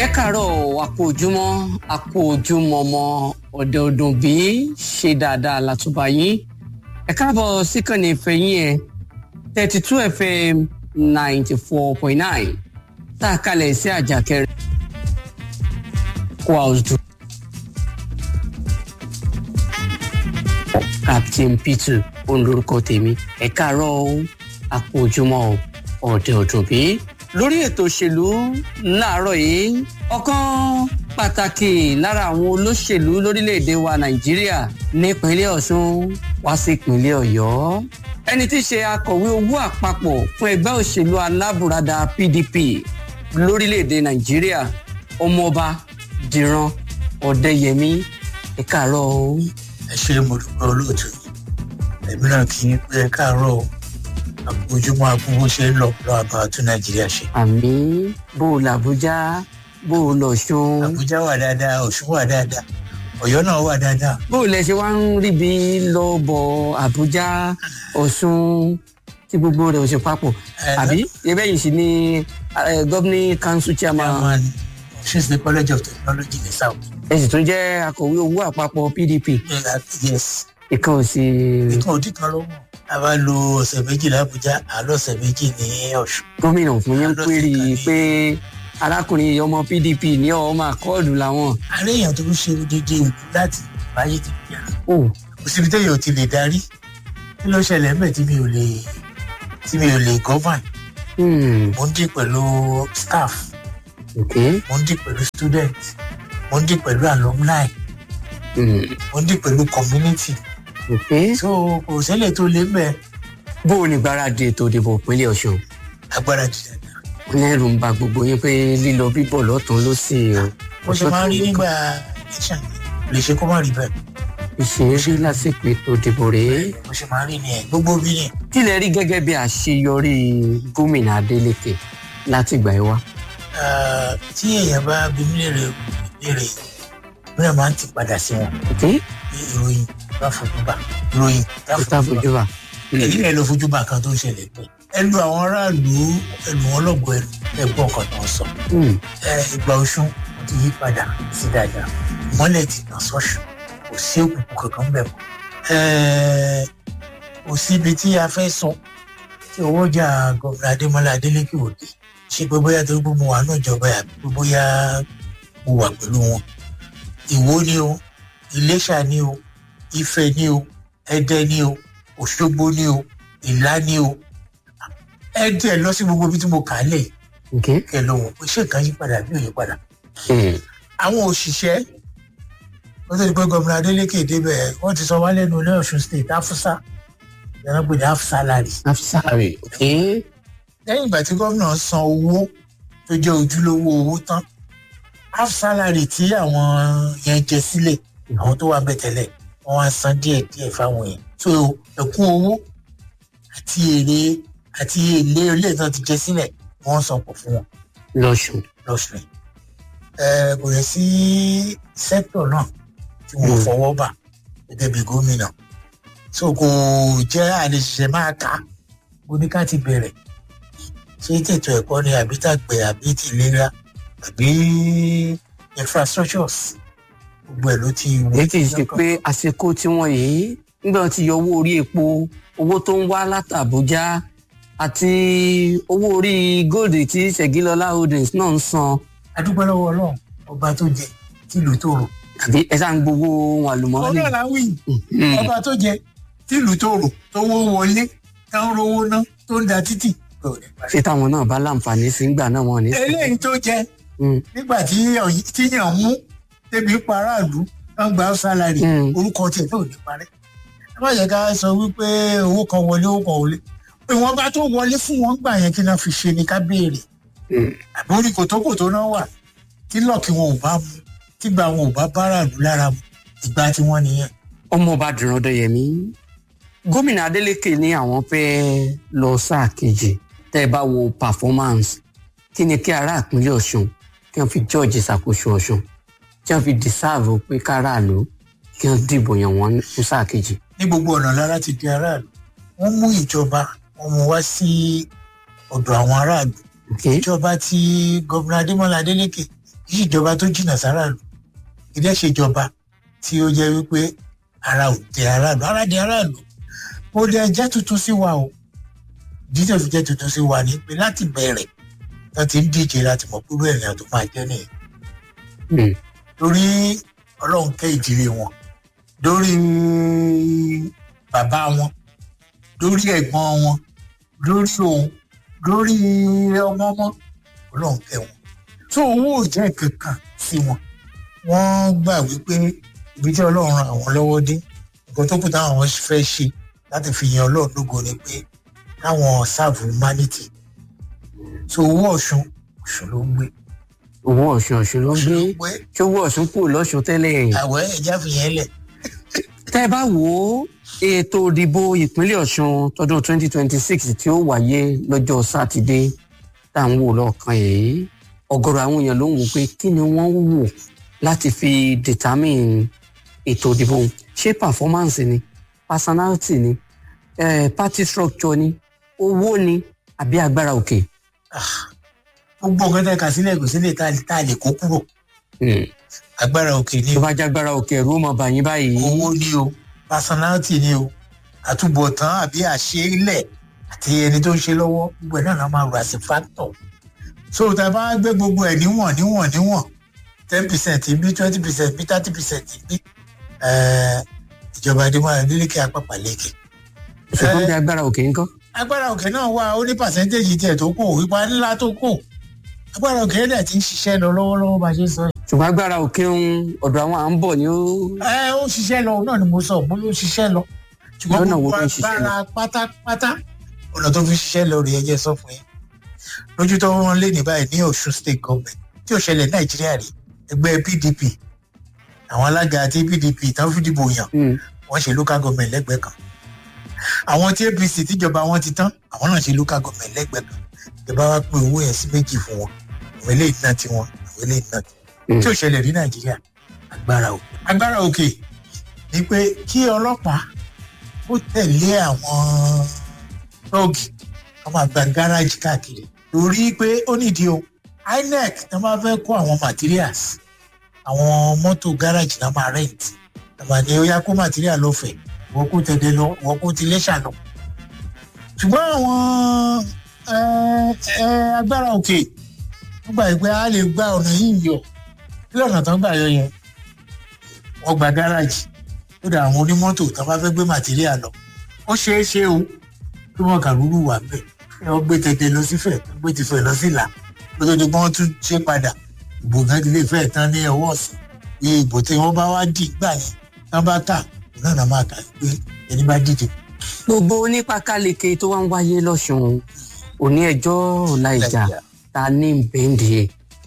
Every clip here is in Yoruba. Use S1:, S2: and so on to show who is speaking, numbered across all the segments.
S1: ẹ káàárọ̀ àpò ojúmọ́ àpò ojúmọ́ ọmọ ọ̀dẹ̀ ọdún bí ṣe dáadáa látúbà yín ẹ káàbọ̀ síkànnì ìfẹ́ yín ẹ thirty two fm ninety four point nine tá a kalẹ̀ sí àjàkẹ́rẹ́ kó house dùn. captain peter òun lorúkọ tèmi ẹ káàárọ̀ àpò ojúmọ́ ọ̀dẹ̀ ọdún bí lórí ètò òṣèlú láàárọ̀ yìí ọ̀kan pàtàkì lára àwọn olóṣèlú lórílẹ̀‐èdè wa nàìjíríà nípínlẹ̀ ọ̀ṣun wá sí ìpínlẹ̀ ọ̀yọ́ ẹni tí í ṣe akọ̀wé owó àpapọ̀ fún ẹgbẹ́ òṣèlú alábùradà pdp lórílẹ̀‐èdè nàìjíríà ọmọọba dìran ọ̀dẹ́yẹmí ẹ káàárọ̀ o.
S2: ẹ ṣe mo dúpẹ́ olóòtú ẹ̀mí náà kì í pé ẹ káàárọ̀ o àpòjúmọ́ agbóhùn ṣe ń lọ lọ àbá tún nàìjíríà ṣe.
S1: àmì bó o làbújá bó o lọ ṣun.
S2: àbújá wà dáadáa ọ̀ṣun wà dáadáa ọ̀yọ́ náà wà dáadáa.
S1: bó o lẹ ṣe wá ń ríbi lọ bọ àbújá ọ̀ṣun tí gbogbo rẹ̀ ò ṣe papọ̀ àbí ẹbẹ́ yìí sì ni governing council chairman
S2: chairman ọ̀ṣun state college of technology ní south.
S1: ẹ sì tún jẹ́ akọ̀wé owó àpapọ̀ pdp
S2: yes
S1: ìkan ò sí.
S2: ìkan òdì kan ló mọ̀ a bá lo ọ̀sẹ̀ méjì làbújá àlọ́ ọ̀sẹ̀ méjì ní ọ̀ṣun.
S1: gómìnà fún yín péré pé arákùnrin ọmọ pdp ní ọmọ àkọọdù làwọn.
S2: àárẹ̀ èèyàn tó ń ṣe odidi ìlú láti báyé ti bíyà.
S1: ó
S2: kò síbi téèyàn ò ti lè darí kí ló ṣẹlẹ̀ ńbẹ̀ tí mi ò lè tí mi ò lè govern
S1: hmm,
S2: mo ń dì pẹ̀lú staff
S1: ok
S2: mo ń dì pẹ̀lú student mo ń dì pẹ̀lú alumni
S1: hmm,
S2: mo ń dì pẹ̀lú community
S1: ok.
S2: so kò ṣẹlẹ̀ tó lé mbẹ́
S1: bó o ní gbáradì ètò ìdìbò ìpínlẹ̀ ọ̀ṣun
S2: agbára jù dáadáa.
S1: lẹ́rù ń ba gbogbo yín pé lílọ bíbọ̀ lọ́tún ló sì o.
S2: mo ṣe máa ń rí nígbà election lè ṣe kó má rí bẹ́ẹ̀
S1: ìṣeré lásìkò ètò ìdìbò rèé.
S2: mo ṣe máa ń rí ni ẹ̀ gbogbo bí ni
S1: kí lẹ rí gẹ́gẹ́ bí àṣeyọrí gómìnà adeleke láti ìgbà yìí wá.
S2: Ah, tí èèyàn bá bí mí lèrè lèrè mi náà máa ń ti padà sí wọn
S1: ok
S2: bí ìròyìn bá fojú bá ìròyìn bá
S1: ó tá
S2: fojú bá
S1: fojú wa.
S2: èyí rẹ̀ ló fojú bá kan tó ń ṣẹlẹ̀ pé ẹnu àwọn aráàlú ẹnu wọn lọ́gbọ̀ọ́ ẹnu ẹgbọ́n kan tó ń sọ
S1: Hmm,
S2: ẹ ìgbà ọ̀ṣun ti yí padà sí dáadáa ìmọ́lẹ̀ ti tàn sọ́ṣù kò sí òkùnkùn kankan bẹ̀ mọ́ Ẹ, kò síbi tí a fẹ́ sọ tí owó jà gọ̀ọ̀nà adémọlá adélékè òde ṣe pé bóyá torí pé mo wà náà jọba àbí pé bóyá mo wà pẹ̀lú wọn ìwó ni o iléṣà ni o ifẹ̀ ni o ẹdẹ ni o òṣogbo ni o ìlá ni o ẹdẹ lọ sí gbogbo ibi tí mo kà á lẹ̀
S1: ok
S2: kẹ lọ wọ pé ṣé nǹkan yí padà bí ò yí padà
S1: Hmm,
S2: àwọn òṣìṣẹ́ wọ́n tó di pé gómìnà adeleke débẹ̀ wọ́n ti sọ wá lẹ́nu ní ọ̀ṣun state afusa ìyàrá pé ní afusa láàrin
S1: afisari ok
S2: lẹ́yìn ìgbà tí gómìnà san owó tó jẹ́ ojúlówó owó tán afusa láàrin tí àwọn yẹn jẹ sílẹ̀ àwọn tó wà bẹ̀ tẹ́lẹ̀ wọ́n wá san díẹ̀ díẹ̀ fáwọn yẹn so ẹ̀kún owó àti èrè àti èlé ilé ìtàn ti jẹ sílẹ̀ wọ́n san pọ̀ fún wọn
S1: lọ́sùn.
S2: lọ́sùn yìí. ẹ kò yẹ sí sẹ́kítọ̀ náà tí wọ́n
S1: Mm.
S2: fọwọ́ bà gẹ́gẹ́ bí gómìnà so kò jẹ́ àlejò máa kà á bó ní ká ti bẹ̀rẹ̀ ṣé tètò ẹ̀kọ́ ni àbí tàgbẹ̀ àbí ti ìlera àbí infrastructures gbogbo ẹ̀ ló ti wọ
S1: èyí tí ì ṣe pé àsìkò tí wọ́n yìí nígbà tí yọ owó orí epo owó tó ń wá látàbújá àti owó orí gold tí ṣègilọlá holdings náà ń san
S2: adúpẹ́ lọ́wọ́ ọlọ́run ọba tó jẹ tìlú tó rò
S1: àbí ẹ sáà ń gbowó ohun àlùmọ́ọ́nì.
S2: ọlọ́run á wí
S1: Hmm,
S2: ọba tó jẹ tìlú tó rò tó wó wọlé tó ń rówó ná tó ń da títì kò ní parí.
S1: ṣé táwọn náà bá láǹfààní sí ń gbà náà wọn ò ní. sí.
S2: eléyìí tó jẹ
S1: Hmm,
S2: nígbà tí ọ̀yí- tíyàn mú débi pa aráàlú wọn gba sálárì
S1: Mm.
S2: orúkọ tiẹ̀ náà ò ní parẹ́ ẹ má jẹ́ ká sọ wípé owó kan wọlé owó kan wọlé ìwọ̀n bá tó wọlé fún wọn gbà yẹn kí náà fi ṣe ni ká béèrè
S1: hmm.
S2: àbí orí kòtókòtó náà wà tí lọ́ọ̀kì wọn ò bá mu tígbà wọn ò bá báráàlú lára mu ìgbà tí wọ́n nìyẹn
S1: ọmọọba dùnrán dọyẹmí gómìnà adeleke ní àwọn fẹ́ lọ sáà kejì tẹ́ ẹ bá wo performance kí ni kí ará ìpínlẹ̀ ọ̀ṣun kí wọ́n fi george ṣàkóso ọ̀ṣun kí wọ́n fi deserve pé káràlú kí wọ́n dìbò yàn wọ́n fún sáà kejì.
S2: ní gbogbo ọ̀nà lára ti di aráàlú wọ́n mú ìjọba wọn mú wá sí ọ̀dọ̀ àwọn aráàlú
S1: Okay?
S2: ìjọba tí gómìnà adémọlá adélèké kì í ṣèjọba tó jìnnà sáràlú kì í dẹ́ ṣèjọba tí ó jẹ́ wípé ara ò tẹ aráàlú ara di aráàlú ó dẹ jẹ́ tuntun sí wa o jíjẹ́ fi jẹ́ tuntun sí wa ní pé láti bẹ̀rẹ̀ wọ́n ti ń díje láti mọ̀ pé bẹ́ẹ̀ ni àtò máa jẹ́ nìyẹn lórí ọlọ́run kẹ́ ìdílé wọn lórí bàbá wọn lórí ẹ̀gbọ́n wọn lórí òun lórí ọmọ ọmọ ọlọ́run kẹ́ wọn tó owó ò jẹ́ kankan sí wọn wọ́n gbà wípé ibi tí ọlọ́run ràn wọ́n lọ́wọ́ dé nǹkan tó kù táwọn fẹ́ ṣe láti fi yan ọlọ́run lógo ni pé káwọn sáàbù humanity tó owó ọ̀ṣun ọ̀ṣun ló ń gbé
S1: owó ọ̀ṣun ọ̀ṣun ló ń gbé
S2: pé
S1: ṣé owó ọ̀ṣun kù lọ́ṣun tẹ́lẹ̀
S2: àwẹ̀ ẹ̀já fi yẹn lẹ̀
S1: tẹ́ ẹ bá wo ètò ìdìbò ìpínlẹ̀ ọ̀ṣun tọdún 2026 tí ó wáyé lọ́jọ́ sátidé tá à ń wò lọ́ọ̀kan yìí ọ̀gọ̀rọ̀ àwọn èèyàn ló ń wò pé kí ni wọ́n wò láti fi determine ètò ìdìbò ṣé performance ni personality ni eh, party structure ni owó ni àbí agbára òkè.
S2: gbogbo nǹkan tẹ́ ka sílẹ̀ kò sílẹ̀ tá a- tá a lè kó kúrò agbára òkè ni
S1: tó
S2: o
S1: bá jágbára òkè ẹ̀rú ó mọ bàyín báyìí.
S2: owó ni o personality ni o àtúbọ̀tán àbí àṣeélẹ̀ àti ẹni tó ń ṣe lọ́wọ́ gbogbo ẹ̀ náà la máa rò àti factor so tá a bá gbé gbogbo ẹ̀ níwọ̀n níwọ̀n níwọ̀n ten percent bí twenty percent bí thirty percent bí eh, ìjọba adémọ́lá nílékè apápá lékè
S1: ṣùgbọ́n bí agbára òkè ńkọ́.
S2: agbára òkè náà wà ó ní pàṣẹ́ntéèjì tiẹ̀ tó kù ipa ńlá tó kù agbára òkè dẹ̀ ti ń ṣiṣẹ́ lọ lọ́wọ́lọ́wọ́ bá a ṣe sọ yìí.
S1: ṣùgbọ́n agbára òkè ń ọ̀dọ̀ àwọn à ń bọ̀ ni ó.
S2: ẹ ó ṣiṣẹ́ lọ náà ni mo sọ mo ló ṣiṣẹ́ lọ ṣùgbọ́n
S1: Lọ́nà wo
S2: gbogbo
S1: ló ń ṣiṣẹ́ lọ?
S2: agbára pátápátá ọ̀nà tó fi ṣiṣẹ́ lọ rèé ẹjẹ́ sọ fún yín lójú tó wọn lé ní báyìí ní Ọ̀ṣun state government tí ò ṣẹlẹ̀ Nàìjíríà rí ẹgbẹ́ PDP àwọn alága àti PDP tán fìdìbò yàn
S1: Mm.
S2: wọ́n ṣe local government lẹ́gbẹ̀ẹ́ kan àwọn tí APC tíjọba wọn ti tán àwọn náà ṣe local government lẹ́gbẹ̀ẹ́ kan ìjọba wa pín owó yẹn sí méjì fún wọn àwọn eléyìí náà ti wọn àwọn eléyìí náà ti
S1: Mm.
S2: tí ò ṣẹlẹ̀ ní Nàìjíríà agbára òkè agbára òkè ni pé kí ọlọ́pàá ó tẹ̀lé àwọn tóògì wọ́n máa gba gáràjì káàkiri torí pé ó nídìí o INEC tó máa fẹ́ kó àwọn materials àwọn mọ́tò gáràjì náà máa rent àmà ni ó yá kó material lọ́fẹ̀ẹ́ wọ́n kó tẹ̀lé lọ wọ́n kó ti lẹ́ṣà lọ. ṣùgbọ́n àwọn ẹ, ẹ, agbára òkè wọ́n gbà pé a lè gba ọ̀nà yìí yọ kí ọ̀nà tó ń gbà yọ yẹn wọ́n gba gáràjì ó dà àwọn onímọ́tò tó bá fẹ́ gbé material lọ ó ṣeé ṣe o kí wọ́n kàrúrú wà ń bẹ̀ ẹ wọ́n gbé tẹ̀tẹ̀ lọ sífẹ̀ gbé tìfẹ̀ lọ sílà kó tó di pé wọ́n tún ṣe padà ìbò kan ti lè fẹ́ tán ní ọwọ́ ọ̀sán iye ìbò tí wọ́n bá wá dì gbà yẹn tán bá kà náà náà máa kà pé ẹni bá dìde.
S1: gbogbo onípakaleke tó wá ń wáyé lọ́sùn òní ẹjọ́ ọ̀la ìjà ta ní bẹ́ǹdì ẹ̀.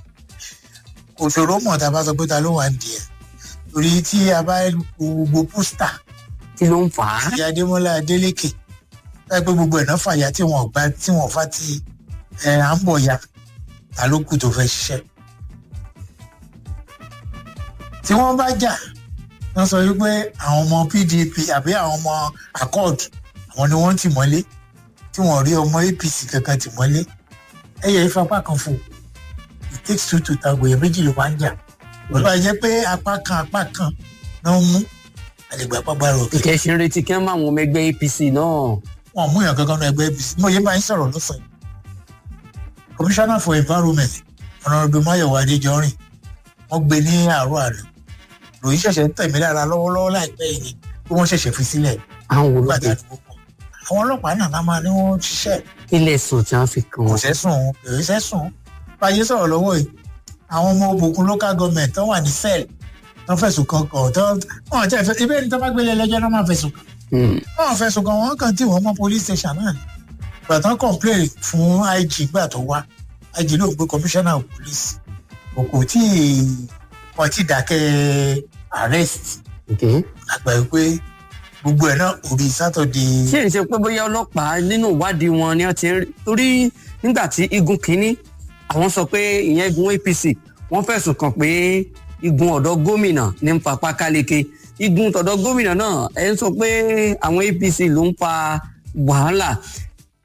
S2: kò ṣòro mọ̀ tá a bá sọ pé ta ló wà ń di ẹ̀ torí tí a bá wo gbogbo pósítà
S1: kí ló ń fà á.
S2: ìyá adémọlá adélékè láì pé gbogbo ẹ̀ náà fàyà tí wọ́n gbá tí wọ́n fà ti ẹ̀ à ń bọ̀ ya ta ló kù tó fẹ́ ṣiṣẹ́. tí wọ́n bá jà wọ́n sọ wípé àwọn ọmọ pdp àbí àwọn ọmọ accord àwọn ni wọ́n tì mọ́lé tí wọ́n rí ọmọ apc kankan tì mọ́lé ẹ̀yẹ ìfapá kan fò it takes two to tango èèyàn méjì ló máa ń jà wọ́n bá jẹ́ pé apá kan apá kan náà mú àlègbè àpapọ̀ àrò òkè
S1: ìkẹ́ ṣe ń retí kí wọ́n máa wọn ọmọ ẹgbẹ́ apc náà.
S2: wọn mú èèyàn kankan náà ẹgbẹ́ apc mo yẹ máa ń sọ̀rọ̀ lọ́sàn-án commissioner for environment honourable mayowa adéjọrin wọ́n gbé ní àárọ̀ àná lòyìn ṣẹ̀ṣẹ̀ ń tẹ̀mí lára lọ́wọ́lọ́wọ́ láìpẹ́ yìí pé wọ́n ṣẹ̀ṣẹ̀ fi sílẹ̀
S1: àwọn wo ló
S2: nígbà tí
S1: dé
S2: àdúgbò pọ̀ àwọn ọlọ́pàá náà náà máa ní wọ́n ṣiṣẹ́
S1: ilé ẹ̀sùn tí wọ́n fi kàn
S2: kò
S1: wọ́n.
S2: sẹ́sùn kò sẹ́sùn báyé sọ̀rọ̀ lọ́wọ́ yìí àwọn ọmọ òbòkun local government tó wà ní cell tó fẹ̀sùn kan kàn tó wọn tẹ̀ fẹ́ ibẹ̀ ni tó bá gbélé ẹlẹ́jọ́ náà máa fẹ̀sùn kàn
S1: Hmm.
S2: wọn fẹ̀sùn kàn wọn kàn tí wọn mọ police station náà ni gbàtàn complain fún IG gbà tó wá IG ló ń gbé commissioner of police kò kò tí wọn ti dákẹ́ arrest
S1: Okay.
S2: àgbà yìí pé gbogbo ẹ̀ náà orí Saturday
S1: ṣé ìṣe pé bóyá ọlọ́pàá nínú ìwádìí wọn ni wọ́n ti ń rí torí nígbà tí igun kínní àwọn sọ pé ìyẹn igun apc wọ́n fẹ̀sùn kàn pé igun ọ̀dọ́ gómìnà ní ń fa pákáleke igun tọ̀dọ̀ gómìnà náà ẹ̀ ń sọ pé àwọn apc ló ń fa wàhálà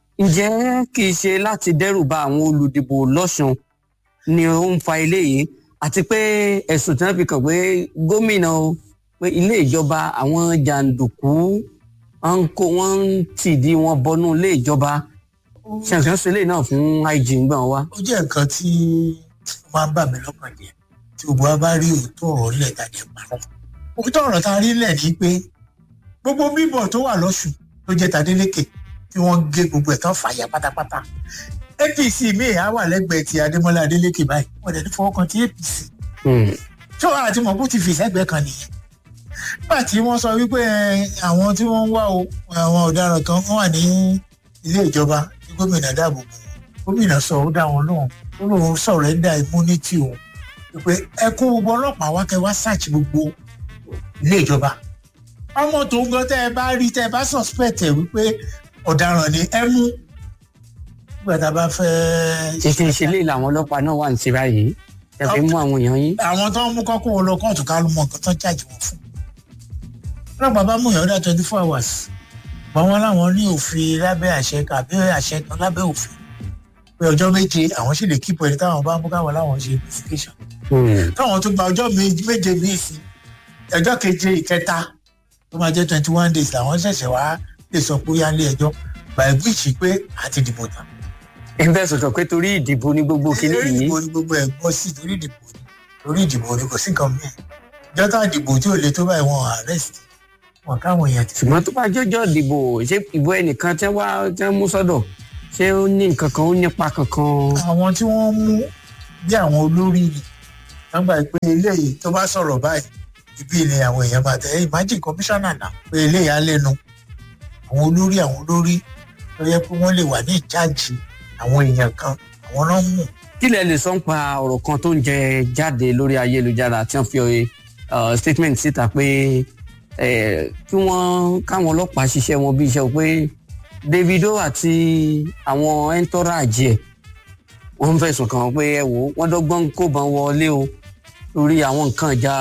S1: ǹjẹ́ kì í ṣe láti dẹ́rù ba àwọn olùdìbò lọ́sùn ni ó ń fa eléyìí àti pé ẹ̀sùn tí wọ́n fi kàn pé gómìnà o pé ilé ìjọba àwọn jàǹdùkú wọ́n ń kó wọ́n ń tìdí wọn bọnú ilé ìjọba ṣàǹṣàn ṣe lè náà fún ig ń gbà wá.
S2: ó jẹ́ nǹkan tí ó máa ń bà mí lọ́kàn jẹ́ tí gbogbo wa bá rí òótọ́ ọ̀rọ̀ lẹ̀ tàbí parọ́. òótọ́ ọ̀rọ̀ tá a rí lẹ̀ ni pé gbogbo bíbọ̀ tó wà lọ́sùn ló jẹ́ tadélékè tí wọ́n gé gbogbo ẹ̀ tán fàyà pátápátá. apc míì á wà lẹ́gbẹ̀ẹ́ ti adémọ́lá adélékè báyìí wọ́n dẹ̀ ní fọwọ́ kan ti apc. tó àti mọ̀ bó ti fi sẹ́gbẹ̀ẹ́ kan nìyẹn. nígbà tí wọ́n sọ wípé àwọn tí wọ́n ń wá o àwọn ọ̀daràn kan wà ní ilé ìjọba tí gómìnà dáàbò bò gómìnà sọ ó dá wọn lóhùn ó lóun sọrẹ́ndà immunity òun pé ẹ kó gbogbo ọlọ́pàá wá kẹ wá search gbogbo ilé ìjọba ọmọ tó ń gan tẹ ẹ bá rí tẹ ẹ bá suspect ẹ wípé ọ̀daràn ni ẹ mú nígbà tá a bá fẹ́.
S1: títí ìṣẹ̀lẹ̀ làwọn ọlọ́pàá náà wà ní tìra yìí ẹ fi mú àwọn èèyàn yín.
S2: àwọn tó ń mú kọ́kọ́ wọn lọ kóòtù ká ló mọ nǹkan tó ń jáde wọn fún. ọlọ́pàá bá mú yàn dá twenty four hours báwọn láwọn ní òfin lábẹ́ àṣẹ àbí àṣẹ kan lábẹ́ òfin pé ọjọ́ méje àwọn sì lè kíkọ ẹni táwọn bá mú káwọn láwọn ṣe investigation. káwọn tó gba ọjọ́ méje míì sí ọjọ́ keje ìkẹta tó máa jẹ́ twenty one days làwọn ṣẹ̀ṣẹ̀ wá lè sọ pé ó yá lé ẹjọ́ by which pé àti dìbò tán.
S1: ẹ bẹ́ẹ̀ sọ̀tọ̀ pé torí ìdìbò ní gbogbo kìíní
S2: torí
S1: yìí
S2: ìdìbò ni gbogbo ẹ̀ gbọ́ sí torí ìdìbò ni torí ìdìbò ni kò sí nǹkan mìíràn ìjọba ìdìbò tí ò le tó báyìí wọn arrest wọn káwọn èèyàn ti
S1: ṣùgbọ́n tó bá jọjọ́ ìdìbò ṣé ìbò ẹnìkan tẹ́ wá tẹ́ mú sọ́dọ̀ ṣé ó ní nǹkan kan ó nípa kankan.
S2: àwọn tí wọ́n mú bí àwọn olórí ni wọ́n gbà pé eléyìí tó bá sọ̀rọ̀ báyìí ibi ni àwọn èèyàn máa tẹ̀ imagine commissioner náà pé eléyìí á lẹ́nu àwọn olórí àwọn olórí tó yẹ pé wọ́n lè wà ní ìjáàjì àwọn èèyàn kan àwọn náà mú
S1: kí lẹ lè sọ ń pa ọ̀rọ̀ kan tó ń jẹ jáde lórí ayélujára tí wọ́n fi uh, statement síta pé eh, kí wọ́n káwọn ọlọ́pàá ṣiṣẹ́ wọn bí iṣẹ́ o pé Davido àti àwọn entourage ẹ̀ wọ́n ń fẹ̀sùn kàn pé ẹ wò ó wọ́n dọ́gbọ́n kó bọn wọlé o lórí àwọn nǹkan ìjà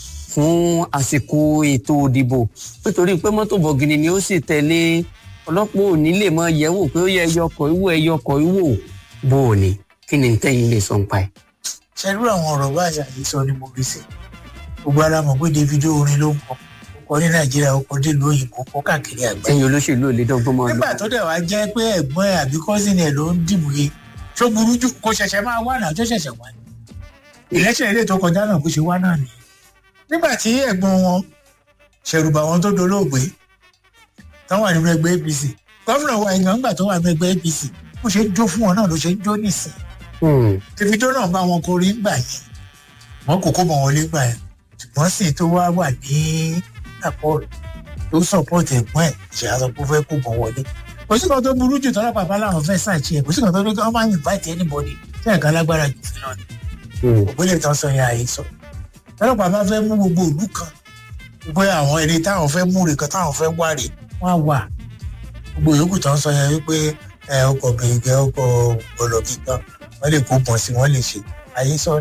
S1: fún àsìkò ètò ìdìbò nítorí pé mọ́tò bọ̀gìnì ni ó sì tẹ̀lé ọlọ́pàá ò ní lè mọ yẹ̀wò pé ó yẹ ẹyọkọ̀ ìwò ẹyọkọ̀ ìwò bó o ní kí ni tẹ́yìn lè sọ ń pa ẹ̀.
S2: ṣerú àwọn ọ̀rọ̀ báyìí àyíṣọ ni mo rí sí gbogbo ara mọ̀ pé Davido orin ló ń kọ ó kọ ní Nàìjíríà ó kọ délùú òyìnbó ó kọ káàkiri àgbáyé
S1: ẹ̀yin olóṣèlú ò lè dọ́gbọ́n mọ́ ọ
S2: nígbà tó dẹ̀ wá jẹ́ pé ẹ̀gbọ́n ẹ̀ àbí kọ́sìn ẹ̀ ló ń dìbò yẹ tó burú jù kó ṣẹ̀ṣẹ̀ máa wà náà tó ṣẹ̀ṣẹ̀ wá ní. ìlẹ́sẹ̀ ilé tó kọjá náà bó ṣe wá náà nìyẹn. nígbà tí ẹ̀gbọ́n wọn ṣẹ̀rùbà wọn tó dolóògbé táwọn wà nínú ẹgbẹ́ APC gómìnà wa ìgbà ńgbà tó wà nínú ẹgbẹ́ APC bó ṣe ń jó fún wọn náà ló ṣe ń jó nìsín. Davido náà bá wọn kọrin ńgbà yẹn wọn kò kó mọ wọn lé gbà yẹn ṣùgbọ́n sì tó wá wà ní àpọ̀ tó sọ̀pọ̀tì ẹ̀gbọ́n ẹ̀ ṣe àṣọ kó fẹ́ kó mọ wọlé kò sí kan tó burú jù tọ́lá bàbá làwọn fẹ́ ṣàṣì ẹ̀ kò sí kan tó ní kí wọ́n máa invite anybody tí ẹ̀ka lágbára jù sí náà ni ògbólé tán sọ yẹn àyè sọ tọ́lá bàbá fẹ́ mú gbogbo ìlú kan bóyá àwọn ẹni táwọn fẹ́ mú rè kan táwọn fẹ́ wá rè wọ́n á wà gbogbo yòókù tán sọ yẹn wípé ẹ ọkọ̀ bèègẹ́ ọkọ̀ gbọ̀lọ̀bì kan wọ́n lè kó pọ̀ sí wọ́n lè ṣe àyè sọ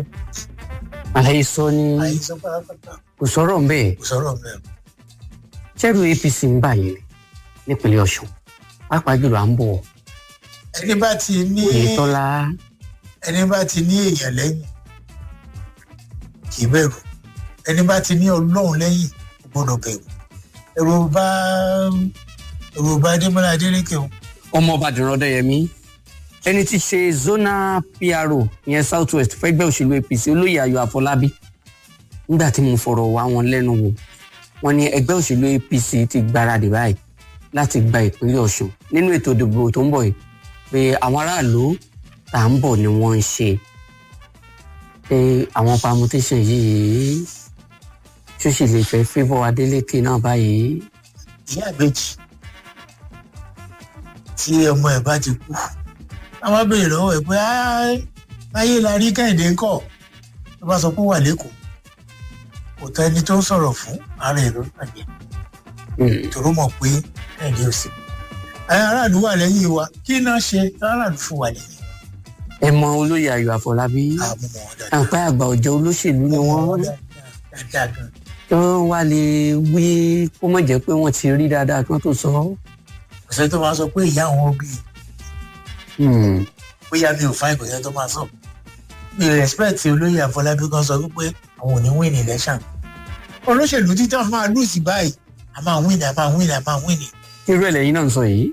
S1: àlàyé sọ ni
S2: àyè sọ pátápátá
S1: kò sọ̀rọ̀ ń bẹ́ẹ̀
S2: kò sọ̀rọ̀ mẹ́rin.
S1: ṣẹ́rù APC ń bà yín ni nípínlẹ̀ Ọ̀ṣun pàápàá jùlọ à ń bọ̀
S2: ẹni bá ti ní
S1: Oyètọ́lá
S2: ẹni bá ti ní èèyàn lẹ́yìn kì í bẹ̀rù ẹni bá ti ní ọlọ́run lẹ́yìn kò gbọ́dọ̀ bẹ̀rù ẹ̀rù bá ẹ̀rù bá adémọ́lá adélékè o
S1: ọmọ Ìbàdàn Ọdẹ́yẹmí ẹni tí ṣe zona PRO ìyẹn South West fẹ́gbẹ́ òṣèlú APC olóyè Ayọ̀ Àfọlábí nígbà tí mo fọ̀rọ̀ wá wọn lẹ́nu wò wọ́n ní ẹgbẹ́ òṣèlú APC ti gbáradì báyìí láti gba ìpínlẹ̀ Ọ̀ṣun nínú ètò ìdìbò tó ń bọ̀ yìí pé àwọn aráàlú tá à ń bọ̀ ni wọ́n ń ṣe pé àwọn permutation yìí ṣóṣì lè fẹ́ favour Adeleke náà báyìí.
S2: ìyá àbèjì tí ọmọ ẹ̀ bá ti kú àwọn abèrè lọ́wọ́ ẹ̀ pé ayé la rí kẹ́hìndé ń kọ̀ tó bá sọ pé ó wà lẹ́kọ̀ọ́ kò tẹ́ ẹni tó ń sọ̀rọ̀ fún ara ẹ̀ ló bàjẹ́ tòró mọ̀ pé kẹ́hìndé ò sí. àwọn aráàlú wà lẹ́yìn wa kí náà ṣe aráàlú fún wa lẹ́yìn.
S1: ẹ mọ olóyè Ayọ̀ Àfọlábí
S2: àmọ́ wọn dáadáa.
S1: àpá àgbà ọ̀jẹ̀ olóṣèlú ni wọ́n
S2: dáadáa gan.
S1: tí wọ́n wá lè wí kó má jẹ́ pé wọ́n ti rí dáadáa kí wọ́n tó sọ.
S2: kò sẹ́ni tó máa sọ pé ìyá àwọn bí
S1: Hmm.
S2: bóyá mi ò fáìn kò sẹ́ni tó máa sọ. mi respect olóyè àfọlábí kan sọ wípé àwọn ò ní win election olóṣèlú títí wọn máa lùsì báyìí a máa win a máa win a máa win
S1: irú ẹ̀ lẹ́yìn náà ń sọ yìí.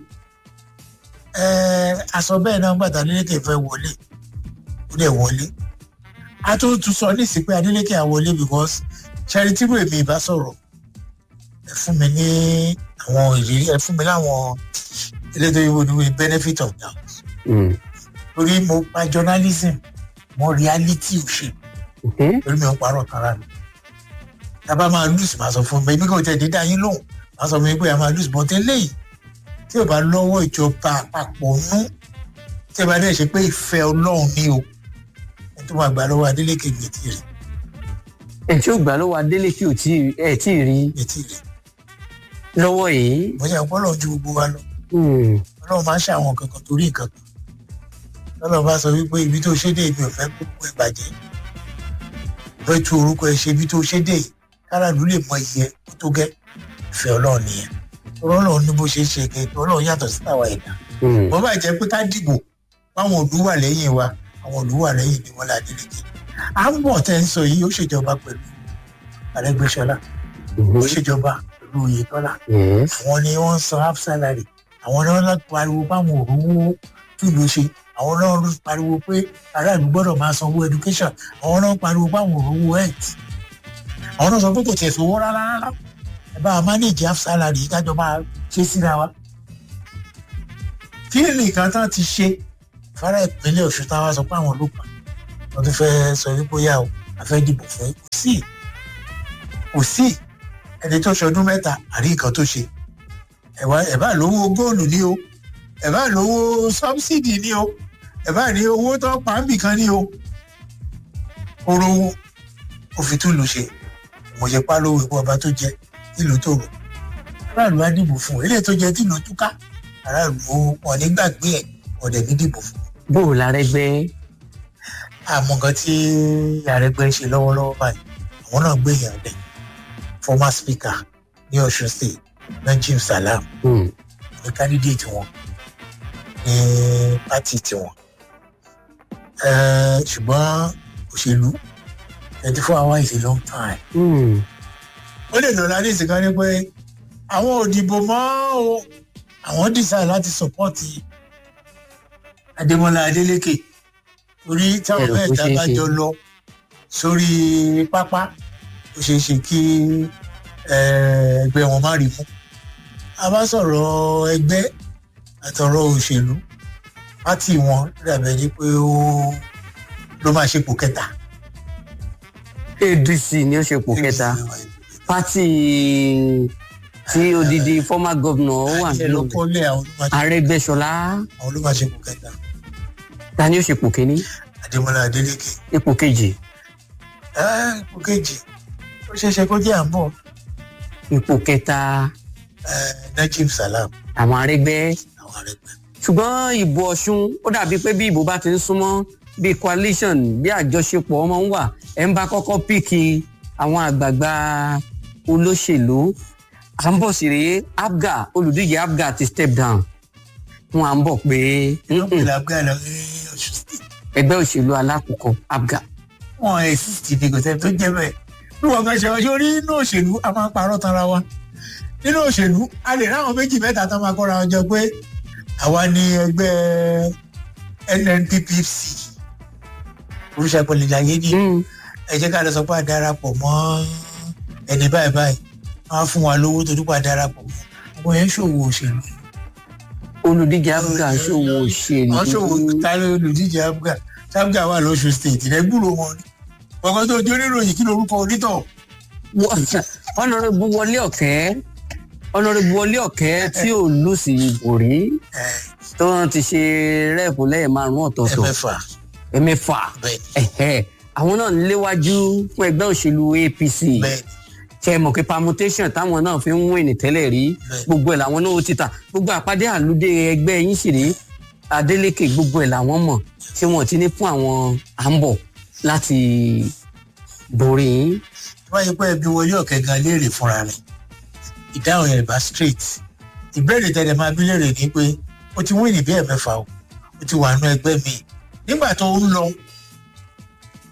S2: aṣọ bẹ́ẹ̀ náà gbàtà adeleke fẹ́ wọlé ó dẹ̀ wọlé a tún tún sọ nísìsiyìí pé adeleke à wọlé because charity ro èmi ìbá sọ̀rọ̀ ẹ fún mi ní àwọn ìrírí ẹ fún mi láwọn elétò ìwé ni benefit of doubt torí mo pa journalism mo reality òṣèlú torí mi ò parọ́ tara mi tábà máa lose máa sọ fún mi èmi kò tẹ̀ dídá yín lóhùn máa sọ fún mi pé a máa lose bọ́tẹ́ lẹ́yìn tí ò bá lọ́wọ́ ìjọba àpapọ̀ nú tí ẹ bá dẹ̀ ṣe pé ìfẹ́ ọlọ́run ní o ẹ tó máa gbà lọ́wọ́ adélékè mi ti rí.
S1: ẹ tí ó gbà lọ́wọ́ adélékè ò tí ẹ tí ì rí
S2: mi ti rí.
S1: lọ́wọ́ yìí.
S2: mo ṣe àpọ́lọ̀ ju gbogbo wa lọ. ọlọ́run máa ń ṣe àwọn kankan torí nǹkan kan. lọ́lọ́ bá sọ wípé ibi tó ṣe dé ibi ò fẹ́ kókó ẹ bàjẹ́. fẹ́ tu orúkọ ẹ ṣe ibi tó ṣe dé yìí káràlú lè mọ iye kó tó gẹ́ ìfẹ́ ọlọ́run nìyẹn ọlọ́run ní bó ṣe ṣe kẹ́kẹ́ ọlọ́run yàtọ̀ sí àwa ẹ̀dá. wọ́n bá jẹ́ pé ká dìbò báwọn òlú wà lẹ́yìn wa àwọn òlú wà lẹ́yìn ni wọ́n là délékè. à ń bọ̀ tẹ́ ń sọ yìí ó ṣèjọba pẹ̀lú Arẹ́gbẹ́ṣọlá ó ṣèjọba pẹ̀lú Oyètọ́lá àwọn ni wọ́n ń san half salary àwọn ni wọ́n lọ pariwo báwọn òrówó tùlù ṣe àwọn náà ló pariwo pé aráàlú gbọ́dọ̀ máa sanwó education àwọn náà pariwo báwọn òrówó health àwọn náà sọ pé kò tiẹ̀ sówó rárá rárá ẹ bá a manage half salary yìí kájọ máa ṣe síra wa. kí nìkan tán ti ṣe fara ìpínlẹ̀ Ọ̀ṣun táwa sọ pé àwọn ọlọ́pàá wọ́n tún fẹ́ sọ wípé ó yà ó a fẹ́ dìbò fún kò sí kò sí ẹni tó ṣọdún mẹ́ta àrí nǹkan tó ṣe ẹ bá lówó góòlù ní o ẹ bá lówó sọ́bsidì ní o ẹ bá ní owó tó pàǹbì kan ní o orowó òfin tún lù ṣe mo ṣe pa lówó ipò ọba tó jẹ ìlú tòrò aráàlú á dìbò fún eléyìí tó jẹ tìlú túká aráàlú wọn ní gbàgbé ẹ ọdẹ ní dìbò fún.
S1: bó o l'Arẹ́gbẹ́.
S2: àmọ́ nǹkan tí Arẹ́gbẹ́ ń ṣe lọ́wọ́lọ́wọ́ báyìí àwọn náà gbé èèyàn dẹ̀ former speaker ní Ọ̀ṣun state Najim Salam ní candidate wọn ní party tiwọn ṣùgbọ́n òṣèlú twenty four hours is a long time. ó lè lọ láti ìsìnká ní pé àwọn òdìbò mọ́ o àwọn dísà láti sọpọ́ọ̀tì Adémọ́lá Adélékè torí táwọn mẹ́ta bá jọ lọ sórí pápá ó ṣeé ṣe kí ẹgbẹ́ wọn má rí mú a bá sọ̀rọ̀ ẹgbẹ́ àtọ̀rọ̀ òṣèlú pátì wọn dàbẹ̀ ni pé ó ló máa ṣepò kẹta.
S1: ADC ni ó ṣepò kẹta pátì tí odidi former governor wà
S2: nínú
S1: Arẹ́gbẹ́ṣọlá
S2: àwọn ló máa ṣepò kẹta.
S1: ta ni ó ṣepò kínní.
S2: Adémọ́lá Adélékè.
S1: ipò kejì.
S2: ipò kejì ó ṣeéṣe kó jẹ́ àǹbọ̀.
S1: ipò kẹta.
S2: Najim Salam.
S1: àwọn Arẹ́gbẹ́.
S2: àwọn Arẹ́gbẹ́
S1: ṣùgbọ́n ìbò ọ̀ṣun ó dàbí pé bí ìbò bá ti ń súnmọ́ bí coalition bí àjọṣepọ̀ ọmọ ń wà ẹ̀ ń bá kọ́kọ́ píkì àwọn àgbààgbà olóṣèlú à ń bọ̀ sí rèé abga olùdíje abga ti step down wọn à ń bọ̀ pé ẹgbẹ́ òṣèlú alákòókò abga.
S2: wọn ẹ sísì ní kò sẹ́ni tó jẹ́ bẹ́ẹ̀ bí wọn kan ṣe ọjọ́ orí nínú òṣèlú a máa ń parọ́ tanra wa nínú òṣèlú a lè ráwọn méjì mẹ́ta tó máa kọ́ra wọn jọ pé àwa ni ẹgbẹ́ NNPPC orúṣà pọ̀lìláyé ní ẹ jẹ́ ká lọ sọ pé a darapọ̀ mọ́ ẹni báyìí báyìí wọ́n á fún wa lówó torí pé a darapọ̀ mọ́ ọmọ yẹn ṣòwò òṣèlú.
S1: olùdíje abga ṣòwò òṣèlú.
S2: wọ́n ṣòwò tálẹ olùdíje abga abga wà lọ́sùn state rẹ gbúrò wọn ni ọkọ tó jó níròyìn kí lorúkọ onítọ̀.
S1: ọ̀nàrẹ́bù wọlé ọ̀kẹ́ ọ̀nàrẹ́bù wọlé ọ̀kẹ́ tí ò lù sí ìbò rí tó wọn ti ṣe rẹ́ẹ̀pù lẹ́yìn márùn-ún ọ̀tọ̀ọ̀tọ̀
S2: ẹ̀mẹ́fà
S1: ẹ̀mẹ́fà àwọn náà ń léwájú fún ẹgbẹ́ òṣèlú APC ṣe mọ̀ pé permutation táwọn náà fi ń win tẹ́lẹ̀ rí gbogbo ẹ̀ làwọn náà ti tà gbogbo àpàdé àlùdé ẹgbẹ́ yín sì rí Adeleke gbogbo ẹ̀ làwọn mọ̀ ṣé wọn ti ní fún àwọn à ń bọ̀ láti borí yín.
S2: wọ́n yẹ pé ẹbí wọlé ọ̀kẹ́ gan léèrè fúnra rẹ̀ ìdáhùn ẹ̀ bá straight ìbéèrè tẹ̀lé máa bí léèrè ní pé ó ti wíìnì bí ẹ̀mẹ́fà o ó ti wà nú ẹgbẹ́ mi nígbà tó ń lọ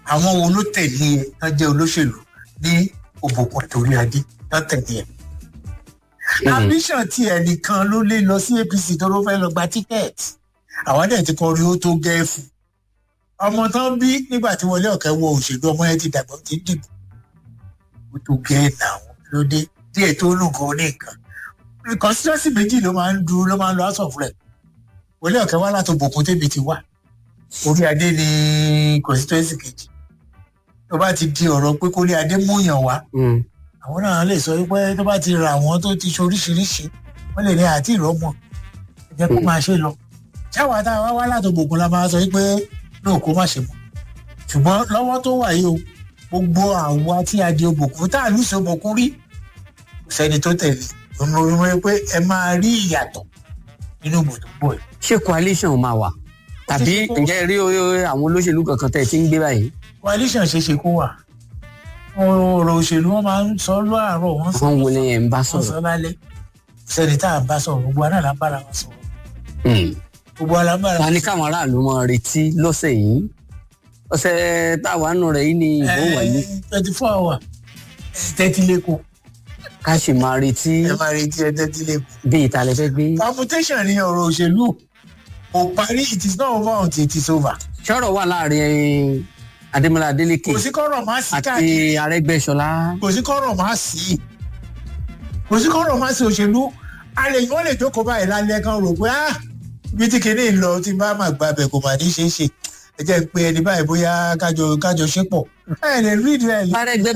S2: àwọn wo ló tẹ̀lé ẹ tán jẹ́ olóṣèlú ní òbòkun àtòrí adé tán tẹ̀lé ẹ. ambition ti ẹnìkan ló lé lọ sí apc tó ló fẹ́ lọ gba tíkẹ́ẹ̀tì àwọn dẹ̀ ti kọrin ó tó gẹ́ẹ̀fù ọmọ tán bí nígbà tí wọlé ọ̀kẹ́ wọ òṣèlú ọmọ yẹn ti dàgbà ó ti ń dìbò ó tó gẹ́ẹ̀ náà lóde díẹ̀ tó lù kan ní nǹkan constituency méjì ló máa ń du ló máa ń lo house of rep wọlé ọ̀kẹ́ wá láti òbòkun tébi ti wà orí adé ní constituency kejì tó bá ti di ọ̀rọ̀ pé kórí adé múyàn wá àwọn náà lè sọ pé tó bá ti ra àwọn tó ti ṣoríṣiríṣi wọ́n lè ní àti ìrọ́mọ̀ ẹ jẹ́ kó máa ṣe lọ ṣáwa tá a wá wá láti òbòkun la máa sọ pé náà kó má ṣe mọ́ ṣùgbọ́n lọ́wọ́ tó wà yìí o gbogbo àwa tí a di òbòkun tá a lùsọ òbòkun rí kò sẹ́ni tó tẹ̀lé òun pé ẹ máa rí ìyàtọ̀ nínú ibùdó bọ̀ yìí.
S1: ṣé coalition máa wà tàbí ǹjẹ́ rí àwọn olóṣèlú kankan tẹ̀ tí ń gbé báyìí.
S2: coalition ṣe ṣe kó wà ọ̀rọ̀ òṣèlú wọn máa ń sọ láàárọ̀ wọn sọ
S1: wọn wo ni ẹ̀ ń bá
S2: wọn sọ
S1: sọ̀rọ̀.
S2: lálẹ́ sẹ́ni tá à ń bá sọ̀rọ̀ gbogbo aná là ń bára wọn sọ̀rọ̀
S1: Hmm.
S2: gbogbo aná ń bára
S1: ta
S2: wọn
S1: ni káwọn aráàlú máa retí lọ́sẹ̀ yìí ọ̀sẹ̀ táwa nù rẹ̀ yìí ni ìbò wáyé
S2: twenty four hour tẹ́tí lẹ́kọ̀ọ́
S1: ká sì máa retí
S2: ẹ máa retí ẹ tẹ́tí lẹ́kọ̀ọ́.
S1: bí ìtàlẹ̀ fẹ́ gbé.
S2: permutation ni ọ̀rọ̀ òṣèlú kò parí it is not over until it is over.
S1: ṣọ́rọ̀ wà láàrin adémọlá adélèké
S2: kò sí kọ́rọ̀ má sí
S1: àti
S2: káàkiri
S1: arẹ́gbẹ́ṣọlá.
S2: kò sí kọ́rọ̀ má sí kò sí kọ́rọ̀ má sí òṣèlú a lè wọ́n lè jókòó báyìí lálẹ́ kan rò pé ah ibi tí kìíní ń lọ tí bá máa gba abẹ kò mà ní ṣeé ṣe ẹ jẹ́ pé ẹni báyìí bóyá kájọ kájọ ṣe pọ̀ ẹ lè rí ìdílé ẹ lè
S1: arẹ́gbẹ́